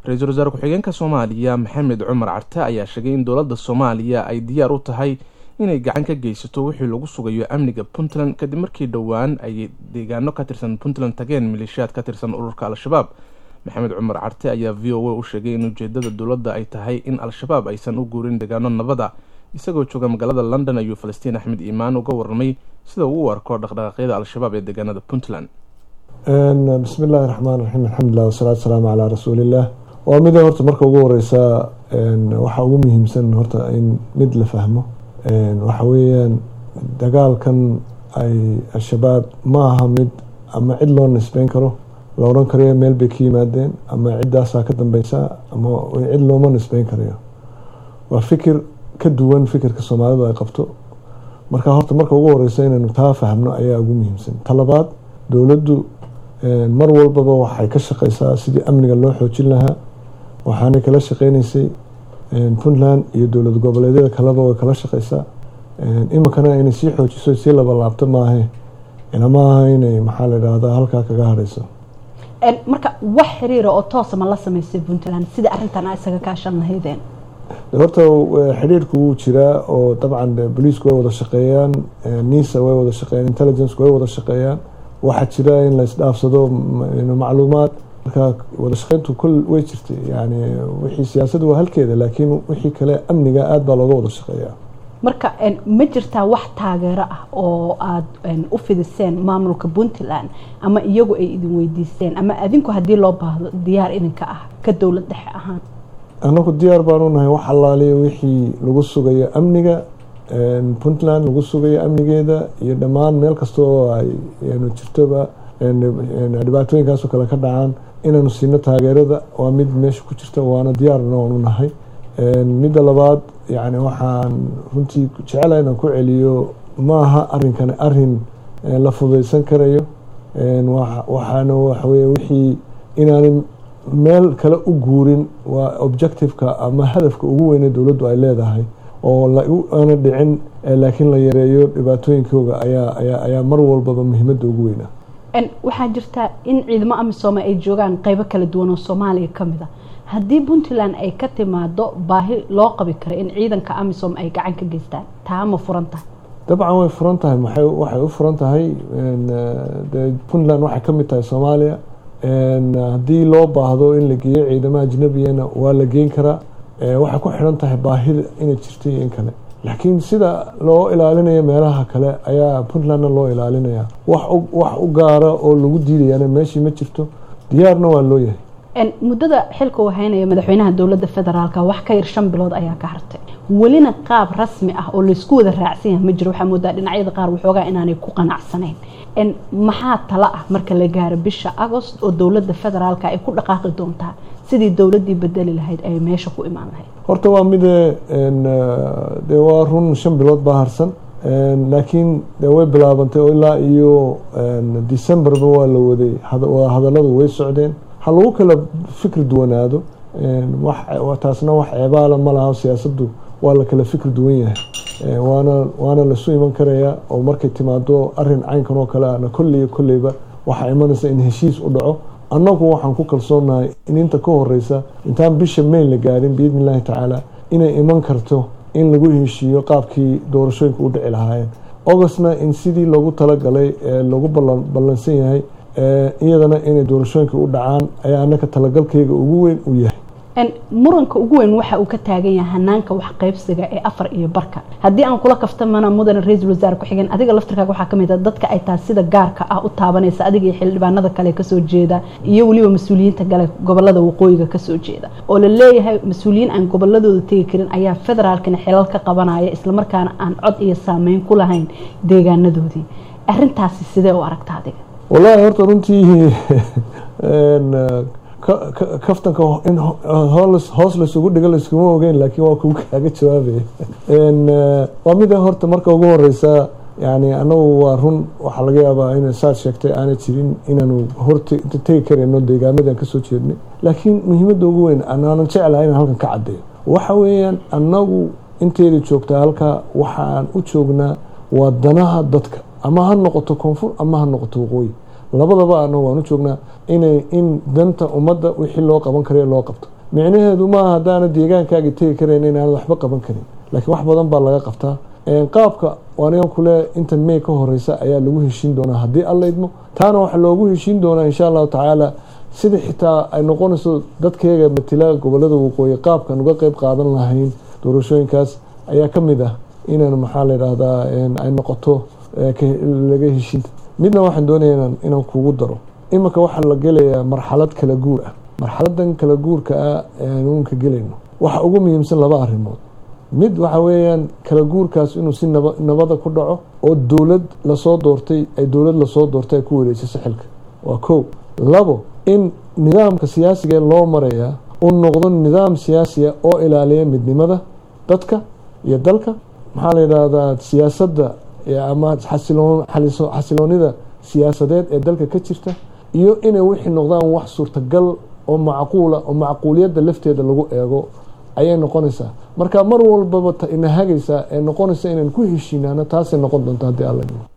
ra-iisul wasaare ku-xigeenka soomaaliya maxamed cumar carte ayaa sheegay in dowladda soomaaliya ay diyaar u tahay inay gacan ka geysato wixii lagu sugayo amniga puntland kadib markii dhowaan ay deegaano ka tirsan puntland tageen maleeshiyaad ka tirsan ururka al-shabaab maxamed cumar carte ayaa v o a u sheegay in ujeedada dowladda ay tahay in al-shabaab aysan u guurin deegaano nabada isagoo jooga magaalada london ayuu falastiin axmed iimaan uga warramay sida uu u arko dhaqdhaqaaqyada al-shabaab ee deegaanada puntland bismi illaahi raxmaan raxiim alxamdulilah wasalaatu wasalaamu calaa rasuuliillah waa mida horta marka ugu horeysaa waxaa ugu muhiimsan horta in mid la fahmo waxa weeyaan dagaalkan ay al-shabaab ma aha mid ama cid loo nisbeyn karo la odhan karayo meel bay ka yimaadeen ama ciddaasaa ka dambeysa ama cid looma nisbeyn karayo waa fikir ka duwan fikirka soomaalidu ay qabto marka horta marka ugu horeysa inaynu taa fahmno ayaa ugu muhiimsan talabaad dowladdu mar walbaba waxay ka shaqeysaa sidii amniga loo xoojin lahaa waxaanay kala shaqeyneysay puntland iyo dowlad goboleedyada kaleba way kala shaqeysaa iminkana inay sii xoojiso sii labalaabto maahe inamaaha inay maxaa la idhaahdaa halkaa kaga hadhayso marka wax xiriira oo toosa ma la sameysay puntland sida arrintan a isaga kaashan lahaydeen horta xidhiirku wuu jiraa oo dabcan boliisku way wada shaqeeyaan nisa way wada shaqeeyaan intelligenceku way wada shaqeeyaan waxaa jira in la isdhaafsado macluumaad marka wada shaqeyntu kol way jirtay yani wixii siyaasadu waa halkeeda laakiin wixii kale amniga aada baa looga wada shaqeeyaa marka ma jirtaa wax taageero ah oo aada u fidiseen maamulka puntland ama iyagu ay idin weydiisteen ama adinku haddii loo baahdo diyaar idinka ah ka dowlad dhexe ahaan anagu diyaar baanu nahay wax allaaliya wixii lagu sugayo amniga puntland lagu sugayo amnigeeda iyo dhammaan meel kasta oo ay jirtoba dhibaatooyinkaasoo kale ka dhacaan inaanu siino taageerada waa mid meesha ku jirta waana diyaarna waanu nahay midda labaad yani waxaan runtii jecelaha inaan ku celiyo maaha arinkani arin la fudaysan karayo waxaana waxawey wixii inaanay meel kale u guurin waa objectiveka ama hadafka ugu weyne dowladdu ay leedahay oo aana dhicin laakiin la yareeyo dhibaatooyinkooga ayaa ayaa mar walbaba muhiimada ugu weynaa waxaa jirta in ciidamo amisoome ay joogaan qeybo kala duwan oo soomaaliya kamid a haddii puntland ay ka timaado baahi loo qabi karo in ciidanka amisom ay gacan ka geystaan taa ma furan tahay dabcan way furan tahay waxay u furan tahay puntland waxay kamid tahay soomaaliya haddii loo baahdo in la geeyo ciidamo ajnabiyana waa la geyn karaa waxay ku xidhan tahay baahida inay jirto iyo in kale laakiin sida loo ilaalinayo meelaha kale ayaa puntlandna loo ilaalinaya wax u gaara oo lagu diidayana meeshii ma jirto diyaarna waa loo yahay muddada xilka uu haynaya madaxweynaha dowladda federaalk wax ka yar shan bilood ayaa ka hartay welina qaab rasmi ah oo laysku wada raacsan yahay ma jiro waxaa moodaa dhinacyada qaar waxoogaa inaanay ku qanacsanayn maxaa tala ah marka la gaaro bisha agost oo dowladda federaalk ay ku dhaqaaqi doontaa sidii dowladdii bedeli lahayd ay meesha ku imaan lahayd horta waa mide de waa run shan bilood baa harsan laakiin de way bilaabantay oo ilaa iyo decemberba waa la waday hadalladu way socdeen ha lagu kala fikri duwanaado taasna wax ceebaala ma laha siyaasaddu waa la kala fikri duwan yahay waana waana lasu iman karayaa oo markay timaado arin caynkan oo kale ana kolley kolleyba waxaa imanaysa in heshiis u dhaco annagu waxaan ku kalsoonahay in inta ka horeysa intaan bisha mayn la gaarin biidni illaahi tacaala inay iman karto in lagu heshiiyo qaabkii doorashooyinka u dhici lahaayeen augustna in sidii loogu talagalay ee lagu ballansan yahay iyadana inay doorashooyinka u dhacaan ayaa anaka talagalkeyga ugu weyn u yahay muranka ugu weyn waxa uu ka taagan yahay hanaanka wax qaybsiga ee afar iyo barka haddii aan kula kaftamana mudane ra-iisul wasaare ku-xigeen adiga laftirkaaga waxaa kamid a dadka ay taas sida gaarka ah u taabanaysa adiga iyo xildhibaanada kale kasoo jeeda iyo weliba mas-uuliyiinta kale gobolada waqooyiga kasoo jeeda oo la leeyahay mas-uuliyiin aan goboladooda tegi karin ayaa federaalkana xilal ka qabanaya islamarkaana aan cod iyo saameyn ku lahayn deegaanadoodii arintaasi sidee u aragta adiga wallaahi horta runtii kaftanka in hoos laysugu dhigo layskuma ogeyn laakiin waa kugu kaaga jawaabaya waa mida horta marka ugu horeysa yani anagu waa run waxaa laga yaabaa in saad sheegtay aanay jirin inaanu horta tegi karayno deegaamadan kasoo jeednay laakiin muhiimada ugu weyn anaanan jeclahay inaan halkan ka cadeeyo waxa weeyaan anagu inteeda joogtaa halkaa waxaan u joognaa waa danaha dadka ama ha noqoto koonfur ama ha noqoto waqooyi labadaba ana waan u joognaa inay in danta ummadda wixii loo qaban karayo loo qabto micnaheedu maaha haddaana deegaankaagi tegi karayn inaanad waxba qaban karin laakiin wax badan baa laga qabtaa qaabka anigan kule inta may ka horeysa ayaa lagu heshiin doonaa haddii alla idmo taana waxaa loogu heshiin doonaa insha allahu tacaala sida xitaa ay noqonayso dadkeega matila gobolada waqooyi qaabkan uga qeyb qaadan lahayn doorashooyinkaas ayaa ka mid ah inaan maxaa la yidhaahdaa ay noqoto laga heshiin midna waxaan doonaya inaan kugu daro iminka waxaa la gelayaa marxalad kala guur ah marxaladan kala guurka ah eeanunka gelayno waxa ugu muhiimsan laba arrimood mid waxa weeyaan kala guurkaas inuu si naba nabada ku dhaco oo dowlad lasoo doortay ay dowlad lasoo doortay ay ku wareejiso xilka waa kow labo in nidaamka siyaasiga loo marayaa uu noqdo nidaam siyaasiya oo ilaaliya midnimada dadka iyo dalka maxaa la yidhaahdaa siyaasadda ama xasiloonida siyaasadeed ee dalka ka jirta iyo inay wixii noqdaan wax suurtagal oo macquula oo macquuliyadda lafteeda lagu eego ayay noqonaysaa marka mar walbaba ina hagaysaa ee noqonaysa inaan ku heshiinaano taasay noqon doonta haddii alla